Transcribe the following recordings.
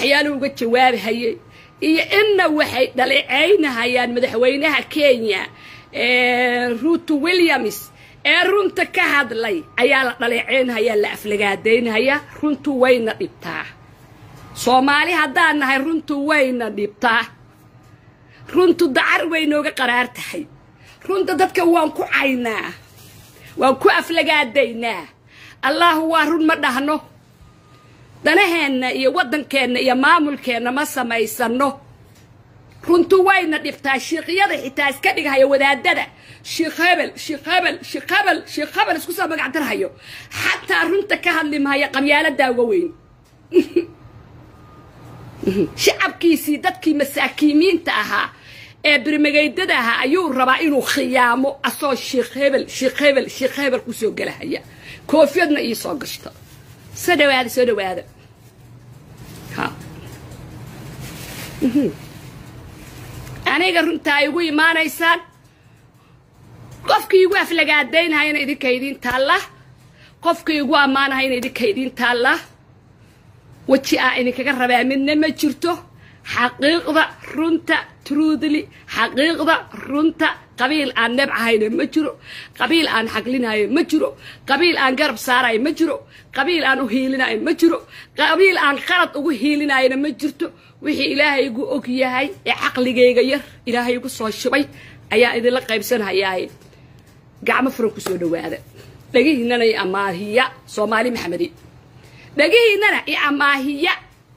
waxyaala uga jawaabi hayay iyo inna waxay dhaleecaynahayaan madaxweynaha kenya ruto williams ee runta ka hadlay ayaa la dhaleecaynhayaa la aflagaadaynhayaa runtu wayna dhibtaa soomaali haddaan nahay runtu wayna dhibtaa runtu dacar way nooga qaraar tahay runta dadka waan ku caynaa waan ku aflagaadaynaa allahu waa run ma dhahno danaheenna iyo waddankeenna iyo maamulkeenna ma samaysanno runtu wayna dhibtaa shiiqyada xitaa iska dhigahaya wadaadada sheikh hebel sheikh hebel sheikh hebel sheikh hebel isku soo magacdarhayo xataa runta ka hadli mahaya qabyaaladaa uga weyn shacabkiisii dadkii masaakiimiinta ahaa ee birmageydada ahaa ayuu rabaa inuu khiyaamo asoo sheikh hebel sheikh hebel sheikh hebel kusoo gelahaya koofiyadna ii soo gashto soo dhawaada soo dhawaada ha aniga runtaa igu imaanaysaan qofkii igu aflagaadaynahayana idinka idiin taalla qofkii igu ammaanahayna idinka idiin taalla weji aa idinkaga rabaa midna ma jirto xaqiiqda runta truudli xaqiiqda runta qabiil aan nebcahayna ma jiro qabiil aan xaglinayo ma jiro qabiil aan garab saarayo ma jiro qabiil aan u hiilinayo ma jiro qabiil aan qalad ugu hiilinayona ma jirto wixii ilaahay igu og yahay ee caqligayga yar ilaahay igu soo shubay ayaa idinla qaybsanhayaaye gacmo furan ku soo dhawaada dhegihiinana i amaahiya soomaali maxamedi dhegihiinana i amaahiya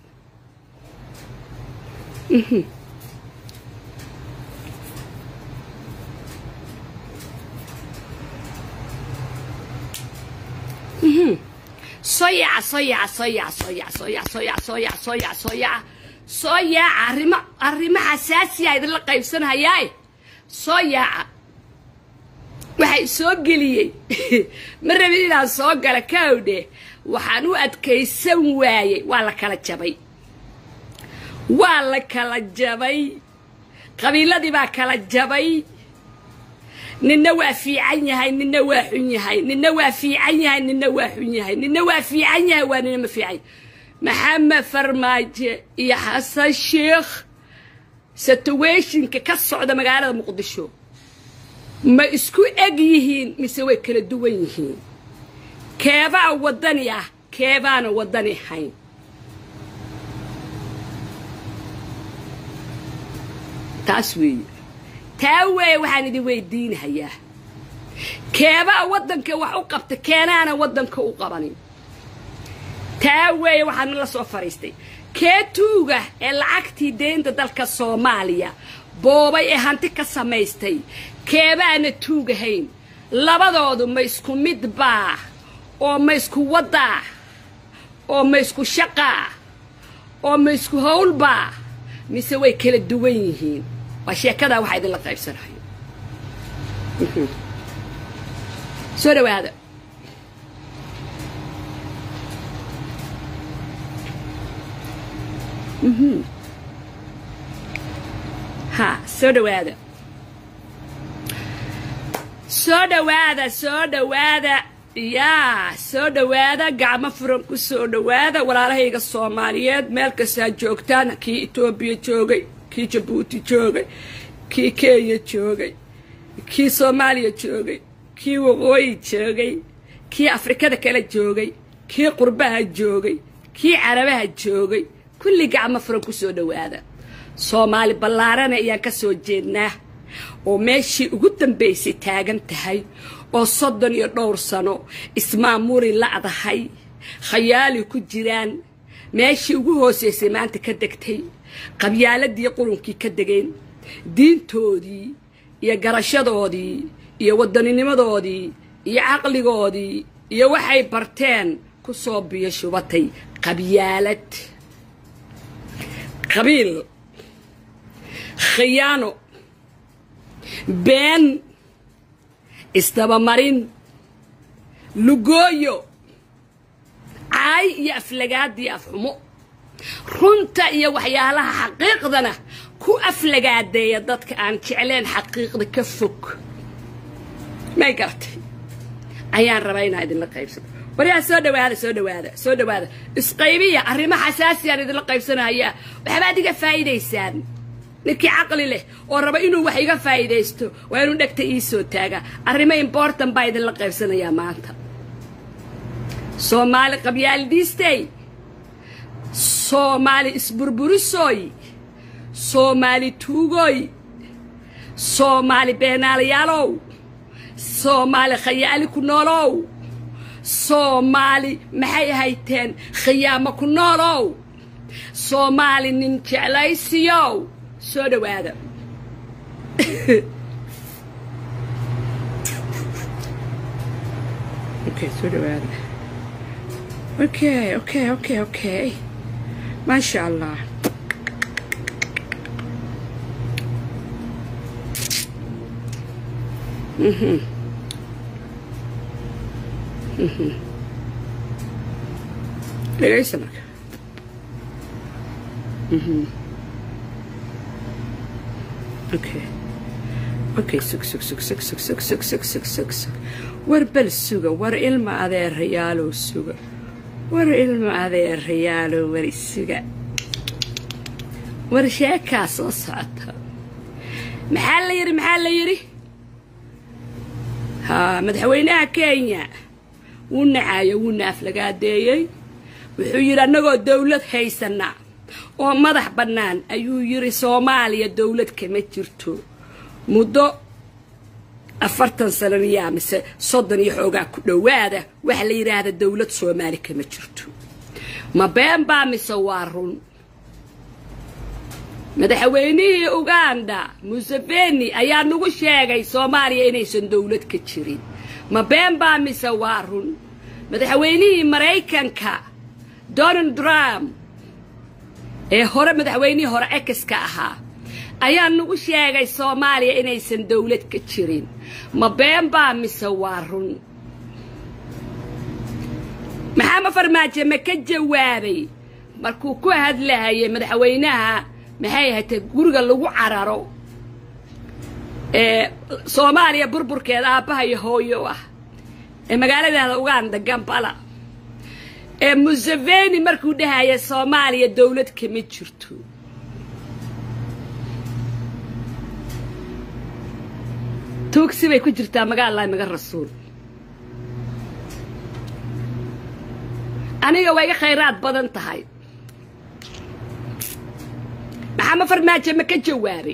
soo yaaca soo yaaca soo yaaca soo yaaca soo yaaca soo yaaca soo yaaca soo yaaca soo yaaca soo yaaca arrimo arrimo xasaasiya idinla qaybsanhayaaye soo yaaca waxay soo geliyey ma rabin inaan soo gala kaawdhe waxaan u adkaysan waayey waa la kala jabay waa la kala jabay qabiiladii baa kala jabay ninna waa fiican yahay ninna waa xun yahay ninna waa fiican yahay ninna waa xun yahay ninna waa fiican yahay waa nina ma fiican maxamed farmaajo iyo xasan sheikh situationka ka socda magaalada muqdisho ma isku eg yihiin mise way kala duwan yihiin keebaa waddani ah keebaana waddani ahayn taas weeye taa weeye waxaan idin weydiinahayaa keebaa waddanka wax u qabta keenaana waddanka u qabanin taa weeye waxaan la soo fadhiistay kee tuuga ee lacagtii deynta dalka soomaaliya boobay ee hanti ka samaystay keebaana tuugahayn labadoodu ma isku mid baa oo ma isku waddaa oo ma isku shaqaa oo ma isku howlbaa mise way kala duwan yihiin waa sheekadaa waxaa idinla qaybsanayo soo dhawaada ha soo dhawaada soo dhawaada soo dhawaada yaa soo dhawaada gacmo furan ku soo dhawaada walaalahayga soomaaliyeed meel kastaa joogtaan kii etoobiya joogay kii jabuuti joogay kii kenya joogay kii soomaaliya joogay kii waqooyi joogay kii afrikada kale joogay kii qurbaha joogay kii carabaha joogay kulli gacmo furan ku soo dhawaada soomaali ballaarana ayaan ka soo jeednaa oo meeshii ugu dambaysay taagan tahay oo soddon iyo dhowr sano ismaamuri la'dahay khayaali ku jiraan meeshii ugu hoosaysay maanta ka degtay qabyaaladii qurunkii ka degeen diintoodii iyo garashadoodii iyo waddaninimadoodii iyo caqligoodii iyo waxay barteen ku soo biyo shubatay qabyaalad qabiil khiyaano been isdabamarin lugooyo caay iyo aflagaadii afxumo runta iyo waxyaalaha xaqiiqdana ku aflagaadeeya dadka aan jecleen xaqiiqda ka fog may garatay ayaan rabaa inaa idinla qaybsado waryaa soo dhawaada soo dhawaada soo dhawaada isqaybiya arrimo xasaasiyaan idinla qaybsanayaa waxbaad iga faa'iidaysaan ninkii caqli leh oo raba inuu wax iga faa'iidaysto waa inuu dhegta ii soo taagaa arrimo important baa idinla qaybsanayaa maanta soomaali qabyaalidiistey soomaali isburburisoy soomaali tuugoy soomaali beenaalayaalow soomaali khayaali ku noolow soomaali maxay hayteen khiyaamo ku noolow soomaali nin jeclaysiyow soo dhawaada okay soo dhawaada okay okay okay okay maasha allah mhm mhm dhegaysa marka mhm okay okay sug sug sug sug sug sug sug sug sug sug sug war bal suga war ilma adeerayaalow suga war ilma adeerayaalow war isuga war sheekaa soo socota maxaa la yidhi maxaa la yidhi haa madaxweynaha kenya wuu nacayo wuu naaflagaadeeyey wuxuu yidhi annagoo dawlad haysana oo madax bannaan ayuu yidhi soomaaliya dawlad kama jirto muddo afartan sananiyaa mise soddon iyo xoogaa ku dhowaada waxa la yidhaahda dawlad soomaali kama jirto ma been baa mise waa run madaxweynihii uganda museveni ayaa nagu sheegay soomaaliya inaysan dawlad ka jirin ma been baa mise waa run madaxweynihii maraykanka donald trump ee hore madaxweynihii hore exka ahaa ayaa nagu sheegay soomaaliya inaysan dawlad ka jirin ma been baa mise waa run maxaama farmaajo ma ka jawaabay markuu ku hadlahayay madaxweynaha maxay ahatay guriga lagu cararo ee soomaaliya burburkeeda aabbaha iyo hooyo ah ee magaaladaada uganda gambala ee museveni markuu dhahaya soomaaliya dawlad kama jirto tuugsi bay ku jirtaa magaalahi maga rasuul aniga waa iga khayraad badan tahay maxaama farmaajo ma ka jawaabay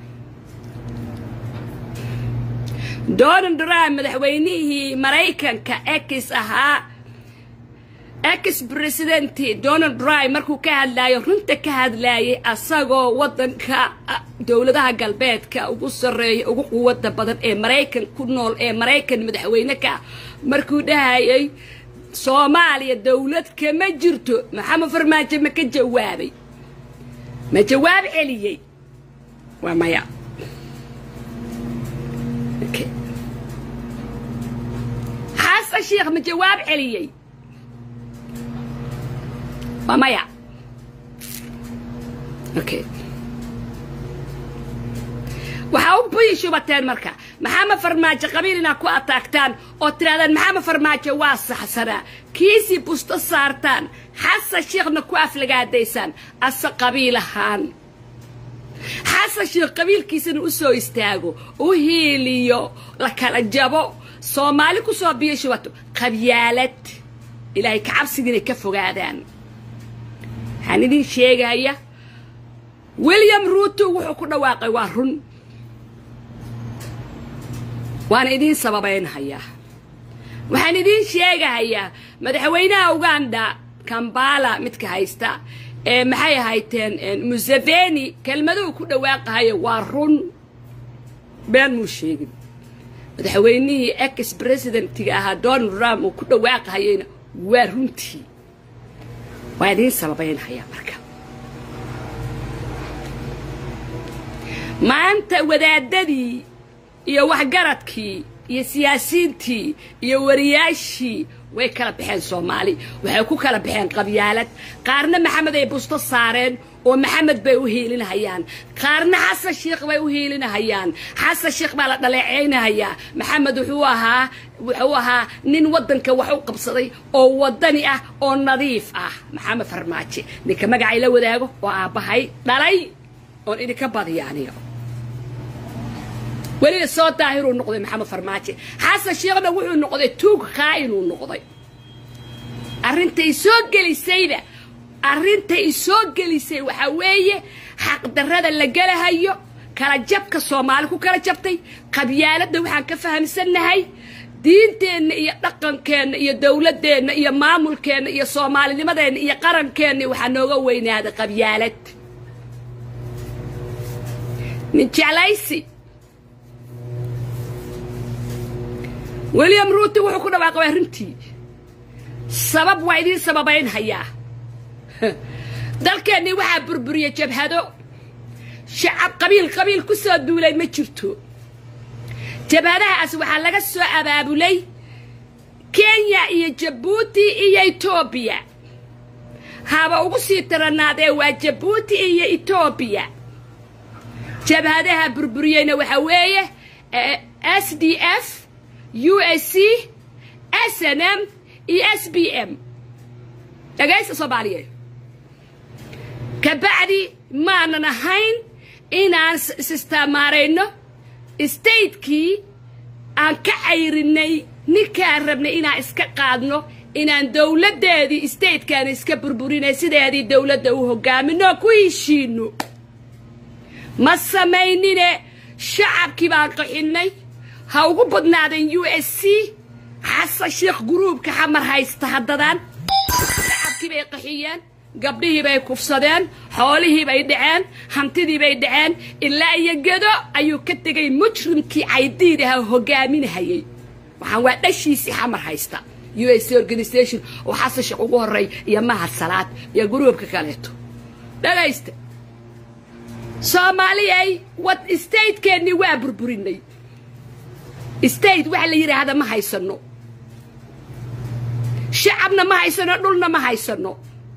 donald trump madaxweynihii maraykanka ex ahaa ex presidenti donald trump markuu ka hadlaayo runta ka hadlaayay asagoo waddanka dowladaha galbeedka ugu sarreeya ugu quwadda badan ee maraykan ku nool ee maraykan madaxweyne ka markuu dhahayay soomaaliya dawlad kama jirto maxamed farmaajo ma ka jawaabay ma jawaab celiyey waa maya xasan sheekh ma jawaab celiyey waa maya okay waxaa u buyi shubateen marka maxamed farmaajo qabiil inaad ku ataagtaan oo tidhahdaan maxamed farmaajo waa saxsanaa kiisii busto saartaan xasan sheekhna ku aflagaadaysaan ase qabiil ahaan xasan sheekh qabiilkiisana u soo istaago u hiiliyo la kala jabo soomaali ku soo biyo shubato qabyaalad ilaahay kacabsiga inay ka fogaadaan waxaan idin sheegaya william ruuto wuxuu ku dhawaaqay waa run waana idiin sababaynhayaa waxaan idiin sheegahayaa madaxweynaha uganda kambala midka haysta ee maxay ahayteen museveni kelmaduhu ku dhawaaqahayo waa run been muu sheegin madaxweynihii ex presidentiga ahaa donald trump uu ku dhawaaqahayeyna waa runtii waa idiin sababaynhayaa marka maanta wadaadadii iyo waxgaradkii iyo siyaasiyiintii iyo wariyaashii way kala baxeen soomaali waxay ku kala baxeen qabyaalad qaarna maxamed ay busto saareen oo maxamed bay u hiilinahayaan qaarna xasan sheikh bay u hiilinahayaan xasan sheikh baa la dhaleecaynahayaa maxamed wuxuu ahaa wuxuu ahaa nin waddanka wax u qabsaday oo waddani ah oo nadiif ah maxamed farmaajo ninka magacay la wadaago oo aabbahay dhalay oon idinka badiya aniga weliba soo daahiruu noqday maxamed farmaajo xasan sheekhna wuxuu noqday tuug khaa'inuu noqday arrintay soo gelisayba arrintay soo gelisay waxaa weeye xaqdarrada la gelahayo kala jabka soomaali ku kala jabtay qabyaaladda waxaan ka fahamsannahay diinteenna iyo dhaqankeenna iyo dowladdeenna iyo maamulkeenna iyo soomaalinimadeenna iyo qarankeenna waxaa nooga weynaaday qabyaalad nin jeclaysi william ruuti wuxuu ku dhawaaqay arrintii sabab waa idiin sababayn hayaa dalkeennii waxaa burburiyey jabhado shacab qabiil qabiil ku soo duulay ma jirto jabhadahaas waxaa laga soo abaabulay kenya iyo jabuuti iyo etoobiya haba ugu sii taranaadee waa jabuuti iyo etoobiya jabhadaha burburiyeyna waxaa weeye s d f u s c s n m iyo s b m dhagaysta soomaaliyeed kabacdi maanan ahayn inaan isistaamaarayno statekii aan ka cayrinay ninkaan rabnay inaan iska qaadno inaan dowladdeedii statekaan iska burburinay sideedii dowladda u hogaaminoo ku heshiino ma samaynine shacabkii baan qaxinnay ha ugu badnaadeen u s c xasan sheekh guruubka xamar haysta haddadaan shacabkii bay qaxiyeen gabdhihii bay kufsadeen xoolihii bay dhaceen hantidii bay dhaceen ilaa iyo gedo ayuu ka tegay mujrimkii caydiid aha hogaaminahayay waxaan waa dhashiisii xamar haysta u s c organisation oo xasan sheekh ugu horey iyo mahad salaad iyo guruubka kaleeto dhagaysta soomaaliyay wad statekeennii waa burburinay state waxa la yidhaahda ma haysano shacabna ma haysano dhulna ma haysano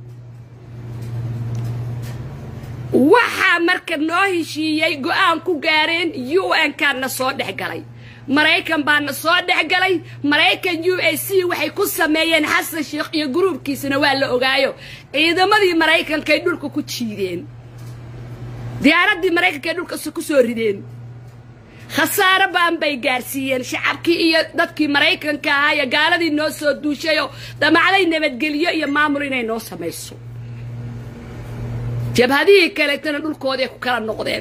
waxaa marka noo heshiiyey go-aan ku gaareen u n kaana soo dhex galay maraykan baana soo dhex galay maraykan u s c waxay ku sameeyeen xasan sheekh iyo guruubkiisana waa la ogaayo ciidamadii maraykankay dhulka ku jiideen diyaaraddii maraykankaay dhulka ku soo rideen khasaaro baan bay gaarsiiyeen shacabkii iyo dadkii maraykanka ahaa iyo gaaladii noo soo duushayoo damacday nabadgelyo iyo maamul inay noo samayso jabhadihii kaleetana dhulkoodii ku kala noqdeen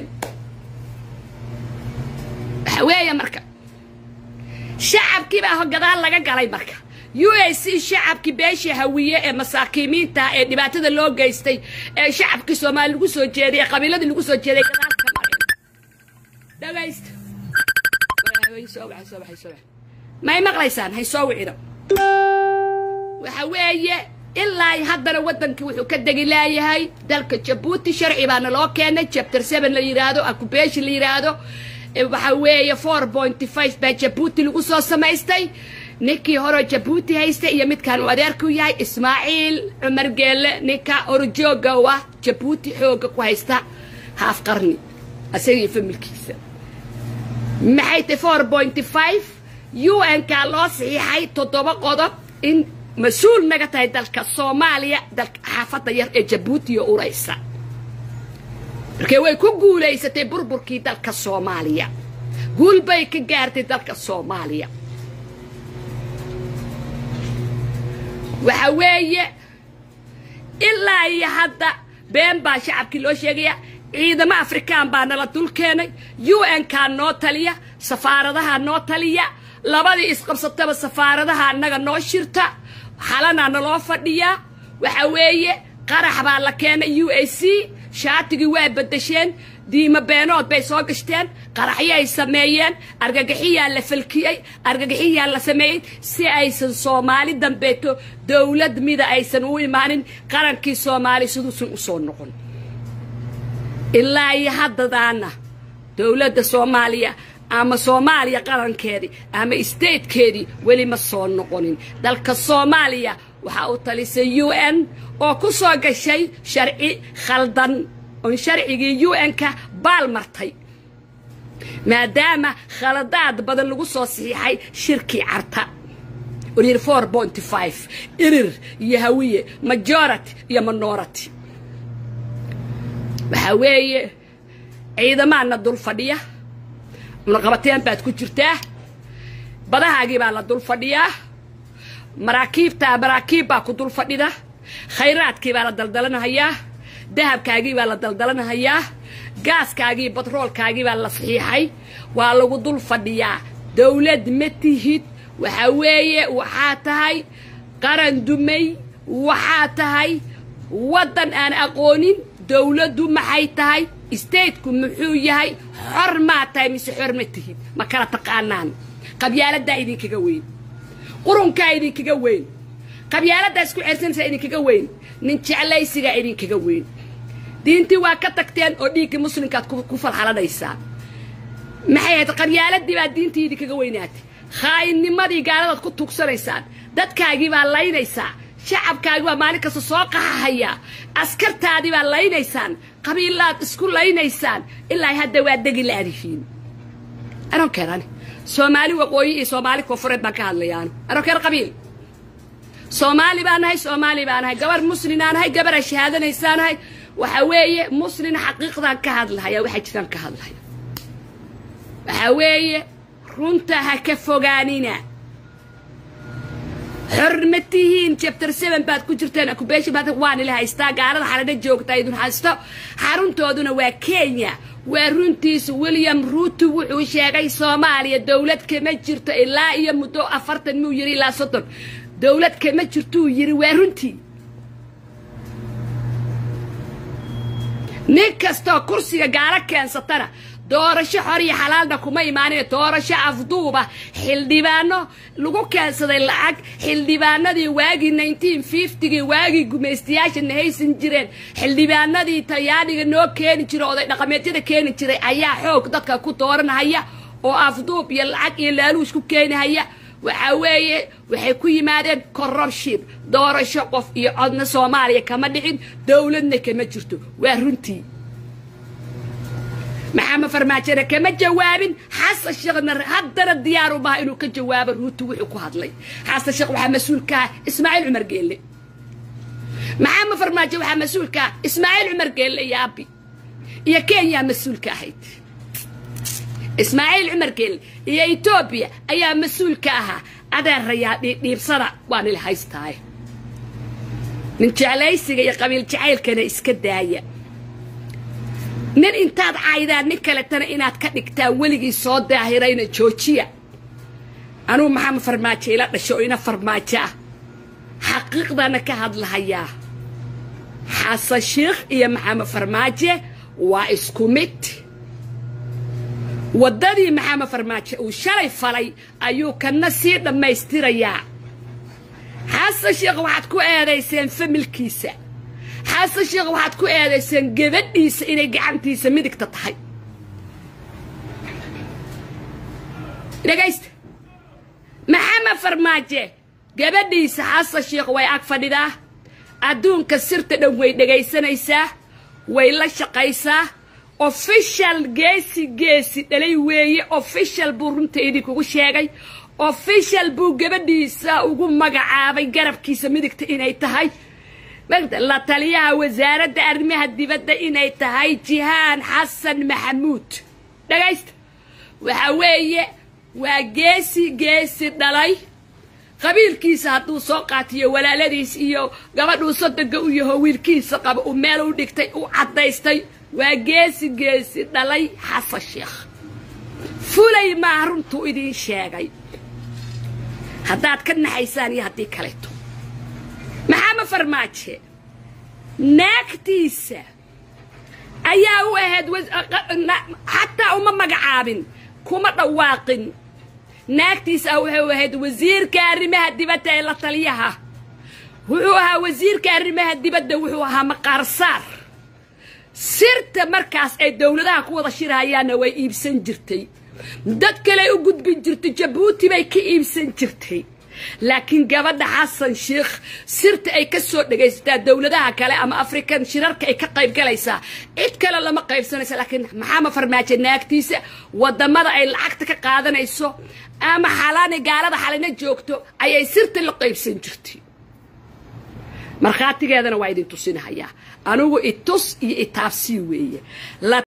waxa weeye marka shacabkii baa gadaal laga galay marka u s c shacabkii beeshii hawiye ee masaakiimiinta ee dhibaatada loo geystay ee shacabkii soomaali lagu soo jeeday ee qabiiladii lagu soo jeeday gadaal ka mareen dhagaysta may maqlaysaan hay soo wicino waxa weeye ilaa haddana waddankii wuxuu ka degi laayahay dalka jabuuti sharci baana loo keenay chapter seven la yidhaahdo akubeshi la yidhaahdo waxa weeye four pointy five baa jabuuti lagu soo samaystay ninkii horeo jabuuti haystay iyo midkaan uu adeerku yahay ismaaciil cumar geelle ninka orjooga u ah jabuuti xoogga ku haysta haaf qarni asagii familkiisa maxay tahay four pointy five u n kaa loo saxiixay toddoba qodob in mas-uul naga tahay dalka soomaaliya dalka xaafadda yar ee jabuutiyo uraysa markee way ku guulaysatay burburkii dalka soomaaliya guul bay ka gaartay dalka soomaaliya waxa weeye ilaa iyo hadda been baa shacabkii loo sheegaya ciidamo afrikaan baa nala dul keenay u n kaa noo taliya safaaradaha noo taliya labadii isqabsataba safaaradaha annaga noo shirta xalanaa naloo fadhiyaa waxa weeye qarax baa la keenay u a c shaatigii waa bedesheen diimo beenood bay soo gashteen qaraxyay sameeyeen argagaxiyaa la falkiyey argagaxiyaa la sameeyey si aysan soomaali dambeeto dowlad mida aysan u imaanin qarankii soomaali siduusan u soo noqon ilaa iyo haddadaana dowladda soomaaliya ama soomaaliya qarankeedii ama statekeedii weli ma soo noqonin dalka soomaaliya waxaa u talisay u n oo ku soo gashay sharci khaldan oon sharcigii u n-ka baal martay maadaama khaladaad badan lagu soo saxiixay shirkii carta olyiri four bonty five irir iyo hawiye majority iyo minority waxaa weeye ciidamaana dul fadhiya mulaqabateen baad ku jirtaa badahaagii baa la dul fadhiyaa maraakiibtaa maraakiib baa ku dul fadhida khayraadkii baa la daldalanahayaa dahabkaagii baa la daldalanahayaa gaaskaagii batroolkaagii baa la saxiixay waa lagu dul fadhiyaa dawlad ma tihid waxaa weeye waxaa tahay qaran dumay waxaa tahay waddan aan aqoonin dawladdu maxay tahay stateku muxuu yahay xor maa tahay mise xor ma tihid ma kala taqaanaan qabyaaladdaa idinkaga weyn qurunkaa idinkaga weyn qabyaaladdaa isku cersanaysaa idinkaga weyn nin jeclaysigaa idinkaga weyn diintii waa ka tagteen oo dhiiggii muslimkaad ku falxalanaysaa maxay ahayd qabyaaladii baa diintii idinkaga weynaatay khaa'innimadii gaaladaad ku tugsanaysaan dadkaagii baa laynaysaa shacabkaagii baa maalin kasta soo qaxahayaa askartaadii baa laynaysaan qabiillaad isku laynaysaan ilaa hadda waa degi laadihiin aroonkeerani soomaali waqooyi iyo soomaali koonfureed baan ka hadlayaanu aroonkeer qabiil soomaali baa nahay soomaali baa nahay gabar muslinaa nahay gabaraa shahaadanaysaa nahay waxaa weeye muslin xaqiiqdaan ka hadlahaya waxaa jiraan ka hadlahaya waxaa weeye runta ha ka fogaanina xor ma tihiin chapter seven baad ku jirteen akubeshi baad waan ila haystaa gaalada xaladha joogtaa idin haysto xaruntooduna waa kenya waa runtiisu william ruuto wuxuu sheegay soomaaliya dowlad kama jirto ilaa iyo muddo afartan muu yiri ilaa soddon dowlad kama jirtuu yiri waa runtii nin kastoo kursiga gaalo keensatana doorasho xor iyo xalaalna kuma imaanine doorasho afduuba xildhibaano lagu keensaday lacag xildhibaanadii waagii nineteen fiftygii waagii gumaystayaasha nahaysan jireen xildhibaanadii talyaaniga noo keeni jiray oday dhaqameedyada keeni jiray ayaa xoog dadka ku dooranahaya oo afduub iyo lacag iyo laaluush ku keenihaya waxaa weeye waxay ku yimaadeen corruption doorasho qof iyo codna soomaaliya kama dhicin dowladna kama jirto waa runtii maxamed farmaajona kama jawaabin xasan sheekhna haddana diyaar u maha inuu ka jawaabo ruuti wuxuu ku hadlay xasan sheekh waxaa mas-uulka ah ismaaciil cumar geelle maxamed farmaajo waxaa mas-uulka ah ismaaciil cumar geelle iyo abi iyo kenya mas-uulka ahayd ismaaciil cumar geelle iyo etoobiya ayaa mas-uulka ahaa adeerayaa dhiibsada waa nila haystaaye nin jeclaysiga iyo qabiil jacaylkana iska daaya nin intaad caydaan nin kaletana inaad ka dhigtaan weligii soo daahirayna joojiya anugu maxamed farmaajo ila dhasho oo ina farmaajo ah xaqiiqdana ka hadlahayaa xasan sheikh iyo maxamed farmaaje waa isku mid waddadii maxamed farmaajo uu shalay falay ayuu kana sii dhammaystirayaa xasan sheekh waxaad ku eedayseen familkiisa xasan sheekh waxaad ku eedayseen gabadhiisa inay gacantiisa midigta tahay dhegaysta maxamed farmaaje gabadhiisa xasan sheekh way ag fadhidaa adduunka sirta dhan way dhegaysanaysaa way la shaqaysaa official geesi geesi dhalay weeye official buu runta idinkugu sheegay official buu gabadhiisa ugu magacaabay garabkiisa midigta inay tahay la taliyaha wasaaradda arrimaha dibadda inay tahay jihaan xasan maxamuud dhagaysta waxa weeye waa geesi geesi dhalay qabiilkiisa hadduu soo qaatiyo walaaladiis iyo gabadhuu sodoga u yaho wiilkiisa qaba uu meel u dhigtay u caddaystay waa geesi geesi dhalay xasan sheekh fulay maa runtuu idiin sheegay haddaad ka naxaysaan iyo haddii kaleeto maxamed farmaaje naagtiisa ayaa u ahayd xataa uma magacaabin kuma dhawaaqin naagtiisa wuxuu ahayd wasiirka arrimaha dibadda ee la taliyaha wuxuu ahaa wasiirka arrimaha dibadda wuxuu ahaa maqaarsaar sirta markaas ay dowladaha ku wada shirahayaanna way iibsan jirtay dad kale u gudbin jirtay jabuuti bay ka iibsan jirtay laakiin gabadha xasan sheikh sirta ay ka soo dhegaysataa dowladaha kale ama afrikan shirarka ay ka qayb galaysaa cid kale lama qaybsanaysa laakiin maxaama farmaajo naagtiisa wadamada ay lacagta ka qaadanayso ama xalaani gaalada xalina joogto ayay sirta la qaybsan jirtay markhaatigeedana waa idin tusinahayaa anigu itus iyo itaabsii weeye